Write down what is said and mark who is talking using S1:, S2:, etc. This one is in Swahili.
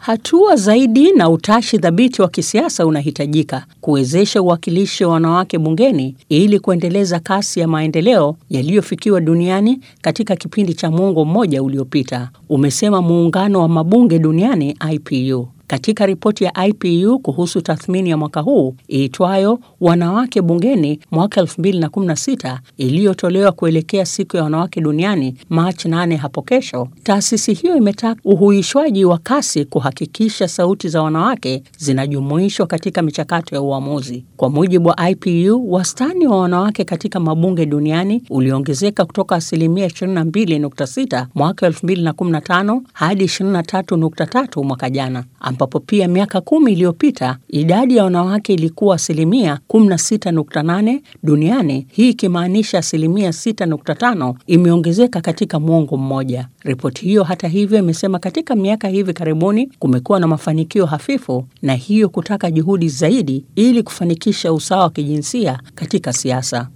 S1: Hatua zaidi na utashi thabiti wa kisiasa unahitajika kuwezesha uwakilishi wa wanawake bungeni ili kuendeleza kasi ya maendeleo yaliyofikiwa duniani katika kipindi cha mwongo mmoja uliopita, umesema muungano wa mabunge duniani IPU. Katika ripoti ya IPU kuhusu tathmini ya mwaka huu iitwayo Wanawake Bungeni mwaka 2016 iliyotolewa kuelekea siku ya wanawake duniani Machi 8 hapo kesho, taasisi hiyo imetaka uhuishwaji wa kasi kuhakikisha sauti za wanawake zinajumuishwa katika michakato ya uamuzi. Kwa mujibu wa IPU, wastani wa wanawake katika mabunge duniani uliongezeka kutoka asilimia 22.6 mwaka 2015 hadi 23.3 mwaka jana ambapo pia miaka kumi iliyopita idadi ya wanawake ilikuwa asilimia 16.8 duniani, hii ikimaanisha asilimia 6.5 imeongezeka katika mwongo mmoja. Ripoti hiyo hata hivyo imesema katika miaka hivi karibuni kumekuwa na mafanikio hafifu, na hiyo kutaka juhudi zaidi ili kufanikisha usawa wa kijinsia katika siasa.